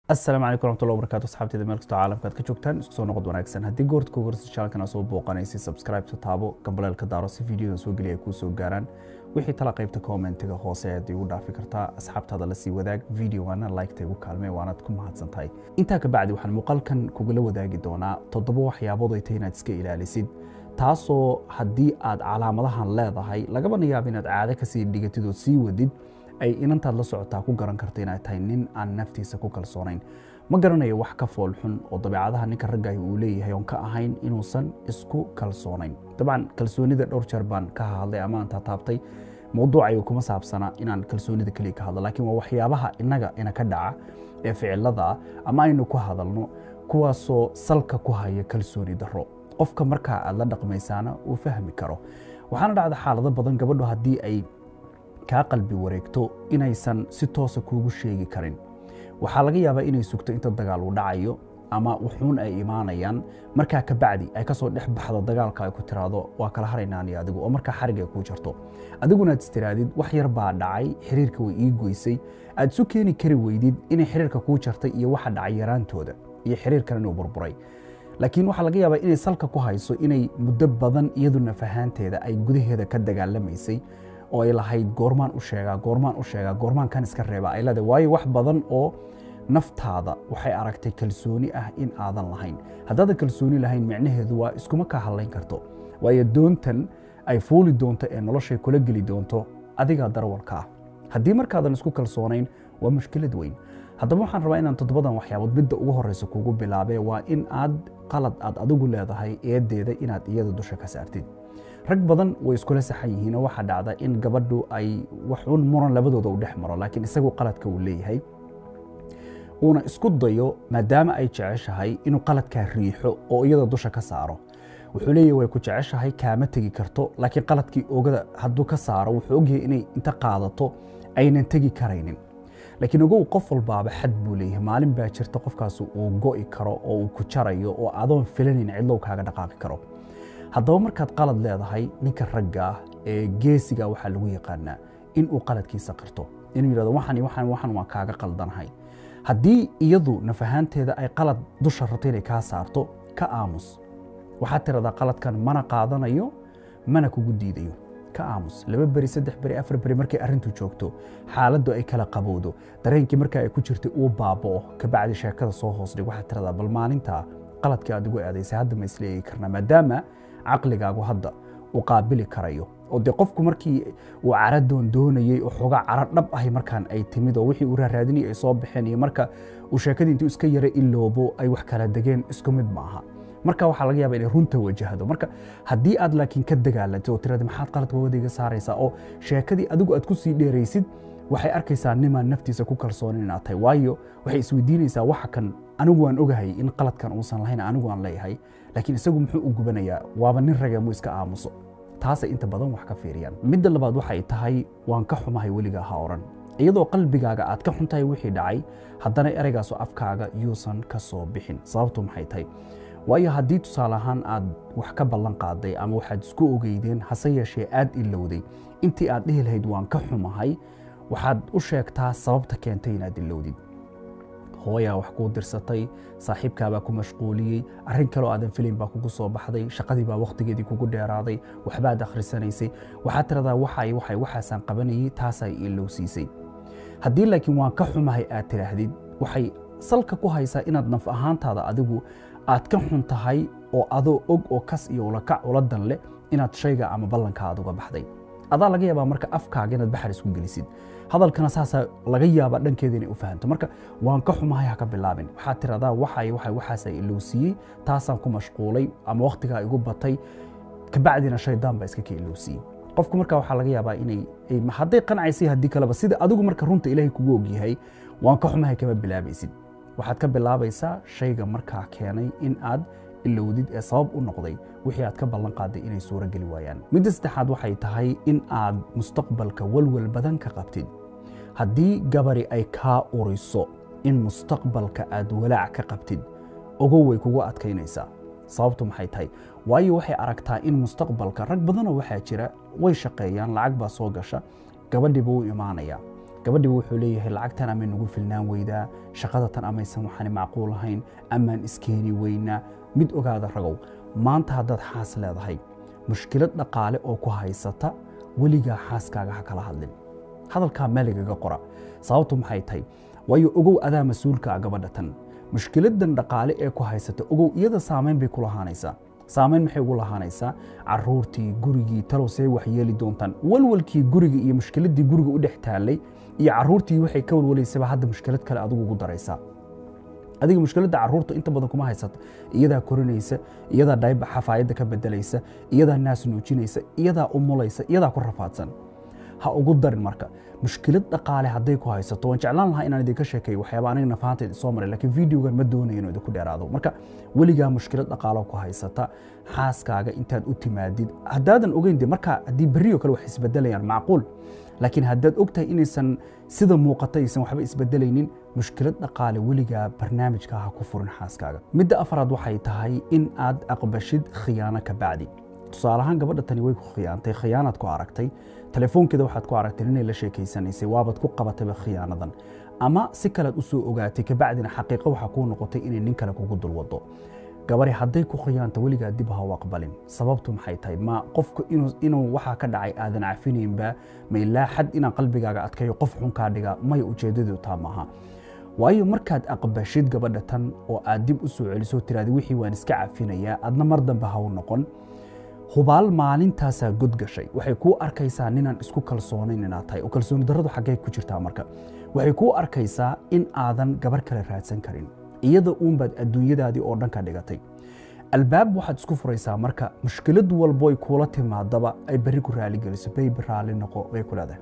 asalaamu calaykum waraxmatullahi wabarakaatu asxaabteeda meel kastoo caalamka aad ka joogtaan isku soo noqod wanaagsan haddii goorta kugu horeysa channelkan aad soo booqanaysa subscribe taabo gambaleelka daaro si videodan soo geliya ay kuu soo gaaraan wixii tala qaybta commentiga hoose ayaad igu dhaafi kartaa asxaabtaada la sii wadaag videowana liketa igu kaalmee waanaad ku mahadsan tahay intaa ka bacdi waxaan muuqaalkan kugula wadaagi doonaa toddoba waxyaabood ay tahay inaad iska ilaalisid taasoo haddii aad calaamadahan leedahay lagabana yaaba inaad caado kasii dhigatid oo sii wadid ay inantaad la socotaa ku garan karta inaad tahay nin aan naftiisa ku kalsoonayn ma garanayo wax ka fool xun oo dabeecadaha ninka raggahi uu leeyahay oon ka ahayn inuusan isku kalsoonayn dabcan kalsoonida dhowr jeer baan ka hadlay ama aan taataabtay mowduucayo kuma saabsana inaan kalsoonida keliya ka hadlo laakiin waa waxyaabaha innaga ina ka dhaca ee ficilada ama aynu ku hadalno kuwaasoo salka ku haya kalsooni darro qofka markaa aad la dhaqmaysaana uu fahmi karo waxaana dhacda xaalado badan gabadho haddii ay kaa qalbi wareegto inaysan si toosa kuugu sheegi karin waxaa laga yaabaa inay sugto inta dagaal uu dhacayo ama wuxuun ay imaanayaan markaa ka bacdi ay kasoo dhex baxdo dagaalka ay ku tiraahdo waa kala haraynaan iyo adigu oo markaa xarig ay kuu jarto adiguna aad istiraadid wax yar baa dhacay xiriirka way ii goysay aad isu keeni kari weydid inay xiriirka kuu jartay iyo waxa dhacay yaraantooda iyo xiriirkan inuu burburay laakiin waxaa laga yaabaa inay salka ku hayso inay muddo badan iyaduna fahaanteeda ay gudaheeda ka dagaalamaysay oo ay lahayd goormaan u sheegaa goormaan u sheegaa goormaan kan iska reebaa ay leedahay waayo wax badan oo naftaada waxay aragtay kalsooni ah in aadan lahayn haddaadan kalsooni lahayn micnaheedu waa iskuma kaa hadlayn karto waayo doontan ay fuuli doonto ee noloshay kula geli doonto adigaa darwalka ah haddii markaadan isku kalsoonayn waa mushkilad weyn haddaba waxaan rabaa inaan toddobadan waxyaabood midda ugu horeysa kugu bilaabee waa in aad qalad aad adigu leedahay eedeeda inaad iyada dusha ka saartid rag badan way iskula saxan yihiin oo waxaa dhacda in gabadhu ay waxuun muran labadooda u dhex maro laakiin isagu qaladka uu leeyahay uuna isku dayo maadaama ay jeceshahay inuu qaladkaa riixo oo iyada dusha ka saaro wuxuu leeyahay way ku jeceshahay kaama tegi karto laakiin qaladkii ogada hadduu ka saaro wuxuu ogyahay inay inta qaadato aynan tegi karaynin laakiin ogow qof walbaaba xad buu leeyahay maalin baa jirta qofkaas uu go'i karo oo uu ku jarayo oo adoon filanayn cidlow kaaga dhaqaaqi karo haddaba markaad qalad leedahay ninka ragga ah ee geesiga waxaa lagu yaqaanaa in uu qaladkiisa qirto inuu yidhahdo waxan waxan waxan waan kaaga qaldanahay haddii iyadu nafahaanteeda ay qalad dusha rabto inay kaa saarto ka aamus waxaad tiradaa qaladkan mana qaadanayo mana kugu diidayo ka aamus laba beri saddex beri afar beri markay arrintu joogto xaaladdu ay kala qabowdo dareenkii markaa ay ku jirtay uu baaba'o kabacdi sheekada soo hoos dhig waxaad tiradaa bal maalintaa qaladkii aad igu eedaysay hadda ma isleegi karnaa maadaama caqligaagu hadda uu qaabili karayo oo dee qofku markii uu caradoon doonayey oo xoogaa cara dhab ahi markaan ay timid oo wixii uu raaraadinayay ay soo baxeen iyo marka uu sheekadii intuu iska yara iloobo ay wax kala degeen isku mid ma aha marka waxaa laga yaaba inay runta wajahdo marka haddii aad laakiin ka dagaalantay oo tirada maxaad qaladka wadayga saaraysaa oo sheekadii adigu aad ku sii dheeraysid waxay arkaysaa nimaan naftiisa ku kalsoonin inaad tahay waayo waxay isweydiinaysaa waxa kan anigu waan ogahay in qaladkan uusan lahayn anigu aan leeyahay laakiin isagu muxuu u gubanayaa waaba nin ragee muu iska aamuso taasay inta badan wax ka fiiriyaan midda labaad waxay tahay waan ka xumahay weligaa ha oran iyadoo qalbigaaga aad ka xuntahay wixii dhacay haddana ereygaasoo afkaaga yuusan ka soo bixin sababtu maxay tahay waayo haddii tusaale ahaan aad wax ka ballan qaaday ama waxaad isku ogeydeen hase yeeshee aad ilowday intii aad dhihi lahayd waan ka xumahay waxaad u sheegtaa sababta keentay inaad ilowdid hooyaa wax kuu dirsatay saaxiibkaabaa ku mashquuliyey arrin kaloo aadan filayn baa kugu soo baxday shaqadii baa wakhtigeedii kugu dheeraaday waxbaad akhrisanaysay waxaad tiradaa waxay waxay waxaasaan qabanayay taasay ilowsiisay haddii laakiin waan ka xumahay aad tidhaahdid waxay salka ku haysaa inaad naf ahaantaada adigu aad ka xun tahay oo adoo og oo kas iyo ulakac ula dan leh inaad shayga ama ballanka aad uga baxday adaa laga yaabaa marka afkaaga inaad baxar isku gelisid hadalkana saasaa laga yaabaa dhankeeda inay u fahanto marka waan ka xumahay ha ka bilaabin waxaad tiradaa waxay waxay waxaasaa ilowsiiyey taasaan ku mashquulay ama wakhtigaa igu batay kabacdina shaydaan baa iska ka ilowsiiyey qofku marka waxaa laga yaabaa inay hadday qancaysay haddii kaleba sida adigu marka runta ilaahay kugu ogyahay waan ka xumahay kama bilaabaysid waxaad ka bilaabaysaa shayga markaa keenay in aad ilowdid ee sabab u noqday wixii aad ka ballan qaaday inay suuro geli waayaan midda saddexaad waxay tahay in aad mustaqbalka walwal badan ka qabtid haddii gabari ay kaa uriso in mustaqbalka aad walaac ka qabtid ogow way kugu adkaynaysaa sababtu maxay tahay waayo waxay aragtaa in mustaqbalka rag badanoo waxaa jira way shaqeeyaan lacag baa soo gasha gabadhiiba u imaanaya gabadhiiba wuxuu leeyahay lacagtan amay nagu filnaan weydaa shaqadatan amaysan waxaani macquul ahayn amaan iskeeni weynaa mid ogaada ragow maanta haddaad xaas leedahay mushkilad dhaqaale oo ku haysata weligaa xaaskaaga ha kala hadlin hadalkaa meeligaga qora sababtu maxay tahay waayo ogow adaa mas-uulka ah gabadha tan mushkiladan dhaqaale ee ku haysata ogow iyada saamayn bay ku lahaanaysaa saamayn maxay ugu lahaanaysaa caruurtii gurigii talow see wax yeeli doontaan walwalkii guriga iyo mushkiladii guriga u dhex taallay iyo caruurtii waxay ka walwalaysaba hadda mushkilad kale adigu ugu daraysaa adiga mushkiladda caruurta inta badan kuma haysata iyadaa korinaysa iyadaa dhayb xafaayadda ka bedelaysa iyadaa naas nuujinaysa iyadaa umulaysa iyadaa ku rafaadsan ha ugu darin marka mushkilad dhaqaale hadday ku haysato waan jeclaan lahaa inaan idinka sheekeeyo waxyaaba aniga nafahanteed soo maray laakiin videogan ma doonayo inuu idinku dheeraado marka weligaa mushkilad dhaqaalo ku haysata xaaskaaga intaad u timaadid haddaadan ogeyn de marka haddii berriyo kale wax isbedelayaan macquul laakiin haddaad ogtahay inaysan sida muuqata aysan waxba isbedelaynin mushkilad dhaqaale weligaa barnaamijka ha ku furin xaaskaaga midda afraad waxay tahay in aad aqbashid khiyaano ka bacdi tusaale ahaan gabadha tani way ku khiyaantay khiyaanaad ku aragtay telefoonkeeda waxaad ku aragtay inay la sheekaysanaysay waabaad ku qabatayba khiyaanadan ama si kalead u soo ogaatay kabacdina xaqiiqo waxaa kuu noqotay inay nin kale kugu dulwado gabari hadday ku khiyaanto weligaa dib ha u aqbalin sababtu maxay tahay ma qofku inuu waxaa ka dhacay aadan cafinaynba ma ilaa xad inaan qalbigaaga adkayo qof xun kaa dhiga maya ujeeddadu taa maaha waayo markaad aqbashid gabadha tan oo aad dib u soo celiso tiraada wixii waan iska cafinayaa adna mar dambe ha u noqon hubaal maalintaasaa god gashay waxay kuu arkaysaa ninaan isku kalsoonayn inaad tahay oo kalsooni darradu xaggee ku jirtaa marka waxay kuu arkaysaa in aadan gabar kale raadsan karin iyada uunbaad adduunyadaadii oo dhan ka dhigatay albaab waxaad isku furaysaa marka mushkilad walboy kuula timaadaba ay berri ku raaligeliso baybi raalli noqo bay ku leedahay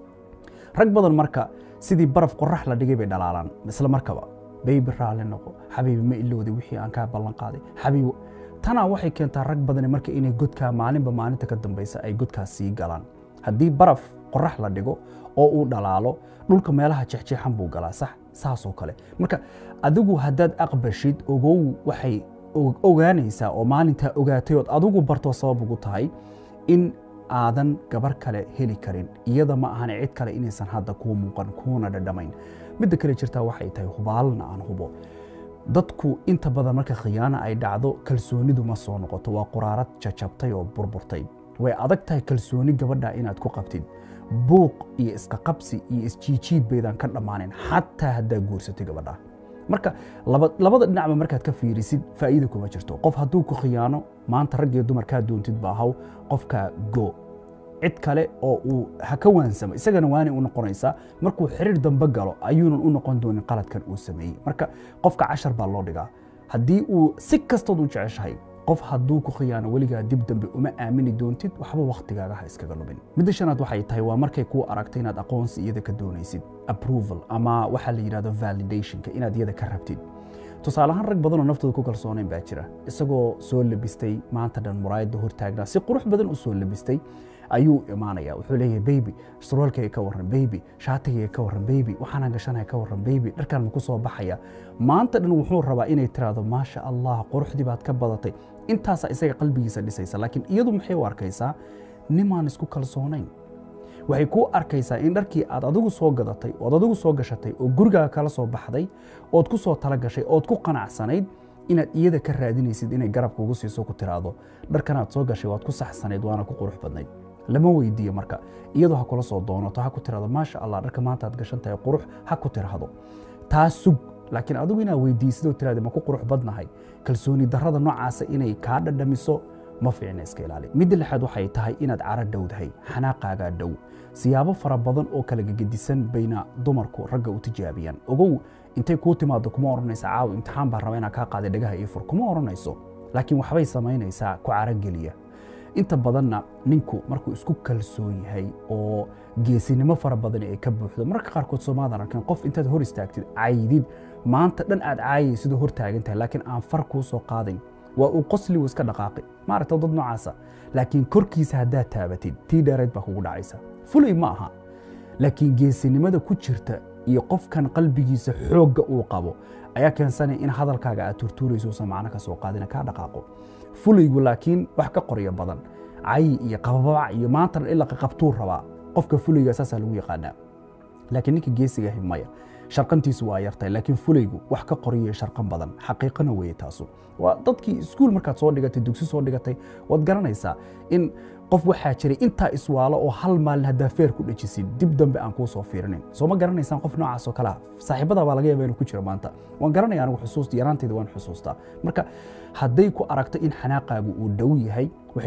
rag badan marka sidii baraf qorax la dhigay bay dhalaalaan isla markaba baybi raalli noqo xabiibi ma ilowday wixii aan kaa ballan qaaday xabiibi tanaa waxay keentaa rag badani marka inay godkaa maalinba maalinta ka dambaysa ay godkaas sii galaan haddii baraf qorax la dhigo oo uu dhalaalo dhulka meelaha jexjeexan buu galaa sax saasoo kale marka adigu haddaad aqbashid ogow waxay ogaanaysaa oo maalintaa ogaatay ood adigu bartoo sabab ugu tahay in aadan gabar kale heli karin iyada ma ahan cid kale inaysan hadda kuu muuqan kuuna dhadhamayn midda kale jirtaa waxay tahay hubaalna aan hubo dadku inta badan marka khiyaana ay dhacdo kalsoonidu ma soo noqoto waa quraarad jajabtay oo burburtay way adag tahay kalsooni gabadha inaad ku qabtid buuq iyo iska qabsi iyo isjiijiid baydaan ka dhammaanin xataa haddaa guursatay gabadha marka labada dhinacba markaad ka fiirisid faa'iida kuma jirto qof hadduu ku khiyaano maanta rag iyo dumar kaa doontid ba ahaw qofkaa go cid kale oo uu ha ka waansamo isagana waanay u noqonaysaa markuu xiriir dambe galo ayuunan u noqon doonin qaladkan uu sameeyey marka qofka cashar baa loo dhigaa haddii uu si kastood u jeceshahay qof hadduu ku khiyaano weligaa dib dambe uma aamini doontid waxba wakhtigaaga ha iskaga lumin midda shanaad waxay tahay waa markay kuu aragtay inaad aqoonsi iyada ka doonaysid approval ama waxaa la yidhahdo validationka inaad iyada ka rabtid tusaale ahaan rag badanoo naftooda ku kalsoonayn baa jira isagoo soo labistay maanta dhan muraayadda hortaagnaa si qurux badan u soo labistay ayuu imaanaya wuxuu leeyahay baby surwaalkayga ka warran baby shaatigayga ka warran baby waxaanaan gashanaya ka warran baby dharkaan ma ku soo baxaya maanta dhan wuxuu rabaa inay tiraahdo maasha allah quruxdii baad ka badatay intaasaa isaga qalbigiisa dhisaysa laakiin iyadu maxay u arkaysaa nimaan isku kalsoonayn waxay kuu arkaysaa in dharkii aad adigu soo gadatay ood adigu soo gashatay oo gurigaaga kala soo baxday ood ku soo tala gashay ood ku qanacsanayd inaad iyada ka raadinaysid inay garabka ugu siiso ku tiraahdo dharkanaad soo gashay waad ku saxsanayd waana ku qurux badnayd lama weydiiyo marka iyadoo ha kula soo doonato ha ku tirahdo maasha allah dharka maanta aad gashan tahay qurux ha ku tirahdo taa sug laakiin adigu inaad weydiisidoo tirahda ma ku qurux badnahay kalsooni darrada noocaasa inay kaa dhadhamiso ma fiicna iska ilaali midda lixaad waxay tahay inaad cara dhowdahay xanaaqaagaa dhow siyaabo fara badan oo kala gegedisan bayna dumarku ragga u tijaabiyaan ogow intay kuu timaado kuma odhanaysa caaw imtixaan baan raba inaan kaa qaaday dhagaha ii fur kuma odhanayso laakiin waxbay samaynaysaa ku carogeliya inta badanna ninku markuu isku kalsoon yahay oo geesinimo fara badan ay ka buuxdo mararka qaarkood soomaadan arkin qof intaad hor istaagtid caydid maanta dhan aad caayaysidoo hor taagan tahay laakiin aan far kuu soo qaadayn waa uu qosligu iska dhaqaaqi maaragta dad noocaasa laakiin korkiisa haddaad taabatid tii dheerayd baa kugu dhacaysa fulay ma aha laakiin geesinimada ku jirta iyo qofkan qalbigiisa xoogga uu qabo ayaa keensanaya in hadalkaaga aad turtuurayso usan macno ka soo qaadina kaa dhaqaaqo fulaygu laakiin wax ka qoryo badan cayi iyo qababac iyo maanta ila qaqabtuu rabaa qofka fulayga saasaa lagu yaqaanaa laakiin ninka geesiga ahi maya sharqantiisu waa yartahay laakiin fulaygu wax ka qoriyo sharqan badan xaqiiqana weeye taasu waa dadkii iskuul markaad soo dhigatay dugsi soo dhigatay waad garanaysaa in qof waxaa jiray intaa iswaalo oo hal maalin haddaa feer ku dhajisid dib dambe aan kuu soo fiirinin soo ma garanaysaan qof noocaas oo kalea saaxiibada baa laga yaaba inuu ku jiro maanta waan garanaya anigu xusuusta yaraanteeda waan xusuustaa marka hadday ku aragto in xanaaqaagu uu dhow yahay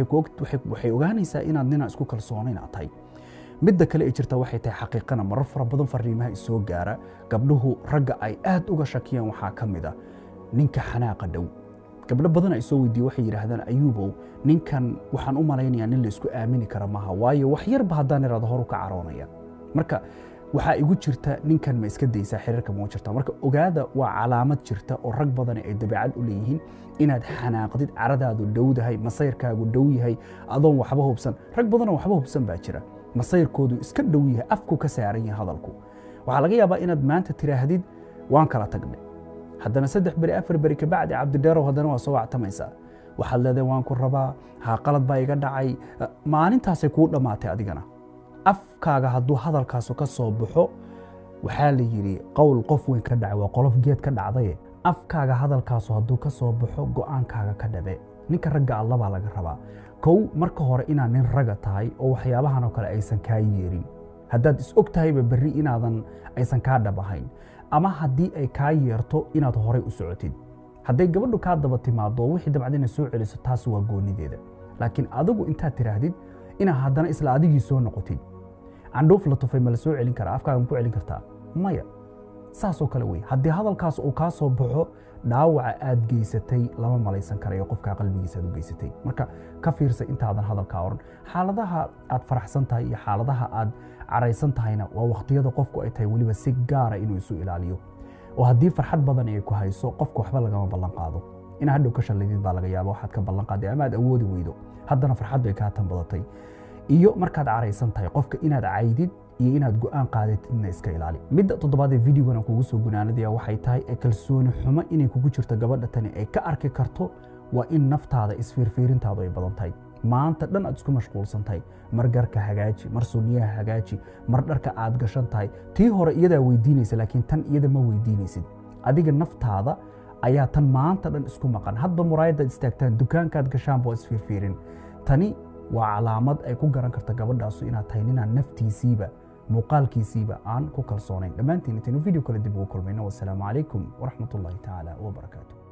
waxay ogaanaysaa inaad ninaan isku kalsoonayn aad tahay midda kale ay jirta waxay tahay xaqiiqana marar fara badan fariimaha isoo gaara gabdhuhu ragga ay aad uga shakiyaan waxaa ka mid a ninka xanaaqa dhow gabdho badan ay soo weydiiye waxay yidhaahdaan ayuubow ninkan waxaan u malaynayaa nin la isku aamini kara maaha waayo wax yarba haddaan iraado horu ka caroonaya marka waxaa igu jirta ninkan ma iska daysaa xiriirka ma jirta marka ogaada waa calaamad jirta oo rag badani ay dabeecad u leeyihiin inaad xanaaqdid caradaadu dhowdahay masayrkaagu dhow yahay adoon waxba hubsan rag badanoo waxba hubsan baa jira masayrkoodu iska dhow yahay afku ka saaran yahay hadalku waxaa laga yaabaa inaad maanta tiraahdid waan kala tagnay haddana saddex beri afar beri kabacdi cabdidheerow haddana waa soo wactamaysaa waxaad leedahay waan ku rabaa haa qalad baa iga dhacay maalintaasay kuu dhammaatay adigana afkaaga hadduu hadalkaasu ka soo baxo waxaa la yidhi qowl qof weyn ka dhacay waa qolof geed ka dhacdaye afkaaga hadalkaasu hadduu ka soo baxo go'aankaaga ka dhabe ninka ragga allabaa laga rabaa kow marka hore inaad nin raga tahay oo waxyaabahan oo kale aysan kaa yeerin haddaad is og tahayba berri inaadan aysan kaa dhab ahayn ama haddii ay kaa yeerto inaad horay u socotid hadday gabadhu kaa daba timaado wixii dabcadina soo celiso taas waa goonideeda laakiin adigu intaad tiraahdid inaad haddana isla adigii soo noqotid candhuuf la tufay ma la soo celin karaa afkaaga ma ku celin kartaa maya saasoo kale wey haddii hadalkaas uu kaa soo baxo dhaawaca aad geysatay lama malaysan karayo qofkaa qalbigiisa aad u geysatay marka ka fiirsa intaadan hadalkaa oran xaaladaha aad faraxsan tahay iyo xaaladaha aad caraysan tahayna waa wakhtiyada qofku ay tahay weliba si gaara inuu isu ilaaliyo oo haddii farxad badan ay ku hayso qofka waxba lagama ballan qaado inaa hadhow ka shalladid baa laga yaaba waxaad ka ballan qaaday ama aad awoodi weydo haddana farxaddu ay kaa tan badatay iyo markaad caraysan tahay qofka inaad caydid iyo inaad go'aan qaadatidna iska ilaali midda toddobaad ee videogan aan kugu soo gunaanadaya waxay tahay ee kalsooni xumo inay kugu jirto gabadha tani ay ka arki karto waa in naftaada isfiirfiirintaadu ay badan tahay maanta dhan aad isku mashquulsan tahay mar garka hagaaji mar sunniyaha hagaaji mar dharka aad gashan tahay tii hore iyadaa weydiinaysa laakiin tan iyada ma weydiinaysid adiga naftaada ayaa tan maanta dhan isku maqan hadba muraayadaad istaagtaan dukaankaad gashaanba waa isfiirfiirin tani waa calaamad ay ku garan karta gabadhaasu inaad tahay ninaan naftiisiiba muuqaalkiisiiba aan ku kalsoonayn dhammaantiin intaynu video kale dib ugu kulmayno wasalaamu calaykum waraxmat ullahi tacaala wabarakaatu